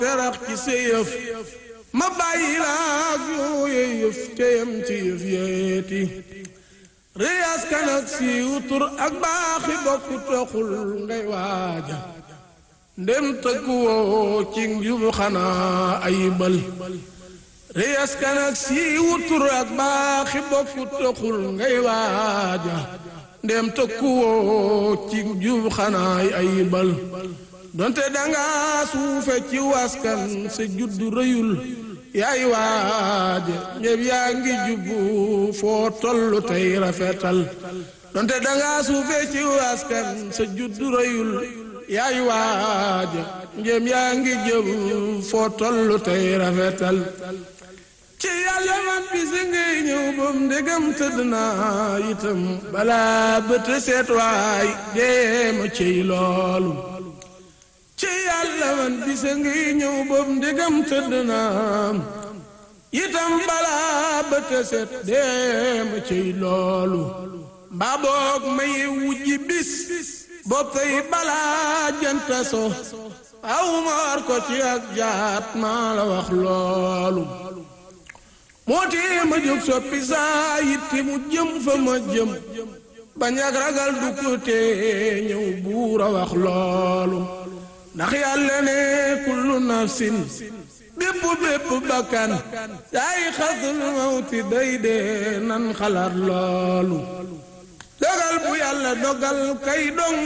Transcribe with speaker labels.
Speaker 1: terax ci sa yëf ma bàyyi laak yooye yëf te yam ci yëf yeeti réyaas kan ak siiw tur ak baaxi bokku toxul ngay waaja ndem tëkku woo ci njub xanaa ayibal réyaas kan ak siiw tur ak baaxi bokku toxul ngay waaja ndem tëkku woo ci njub xanaa ayibal donte danga suufe ci waskan sa juddu rëyul yaay waaje ñëpp yaa ngi jubbu foo tollu tey rafetal donte danga suufe ci waskan sa juddu rëyul yaay waaje ñëpp yaa ngi jubbu foo tollu tey rafetal ci yàlla man bisi ngay ñëw bam ndegam tëdd naa itam balaa bët seet waay deema ciy loolu ci yàlla man bisa ngi ñëw boobu ndegam tëdd naa itam balaa ba tëset deema ciy loolu mbaa boog may wujji bis bopp tey balaa janta so aw ma war ko ci ak jaat maa la wax loolu moo tee ma jóg soppi saa yitti mu jëm fa ma jëm bañ ak ragal du ko tee ñëw buur a wax loolu ndax yàlla ne kullu nafsin bépp bépp bakkan yaay xasul mawti day dee nan xalaat loolu dogal bu yàlla dogal kay dong